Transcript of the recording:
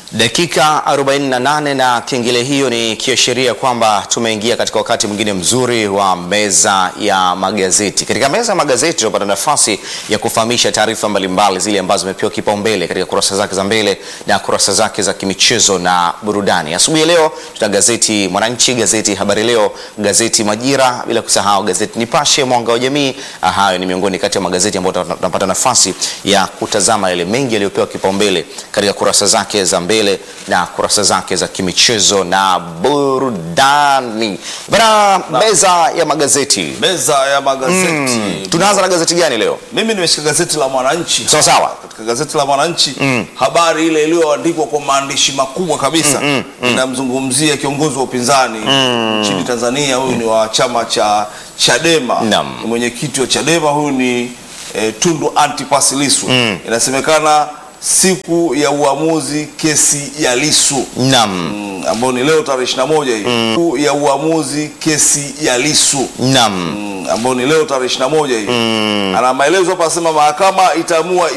Dakika 48 na kengele hiyo ni kiashiria kwamba tumeingia katika wakati mwingine mzuri wa meza ya magazeti. Katika meza ya magazeti tunapata nafasi ya kufahamisha taarifa mbalimbali zile ambazo zimepewa kipaumbele katika kurasa zake za mbele na kurasa zake za kimichezo na burudani. Asubuhi ya leo tuna gazeti Mwananchi, gazeti Habari Leo, gazeti Majira, bila kusahau gazeti Nipashe, Mwanga wa Jamii. Ah, Hayo ni miongoni kati ya magazeti ambayo tunapata nafasi ya kutazama yale mengi yaliyopewa kipaumbele katika kurasa zake za mbele na kurasa zake za kimichezo na burudani. Bana, meza ya magazeti. Meza ya magazeti. Mm, tunaanza na gazeti gani leo? Mimi nimeshika gazeti la Mwananchi. Sawa sawa. Katika gazeti la Mwananchi habari ile iliyoandikwa kwa maandishi makubwa kabisa inamzungumzia kiongozi wa upinzani nchini Tanzania. Huyu ni wa chama cha Chadema, Naam. ni mwenyekiti wa Chadema. Huyu ni eh, Tundu Antipas Lissu. Inasemekana siku ya uamuzi kesi ya Lissu Naam. mm, ambayo ni leo tarehe 21 hii siku ya uamuzi kesi ya Lissu Naam. mm, ambayo ni leo tarehe 21 hii ana maelezo hapa, asema mahakama itaamua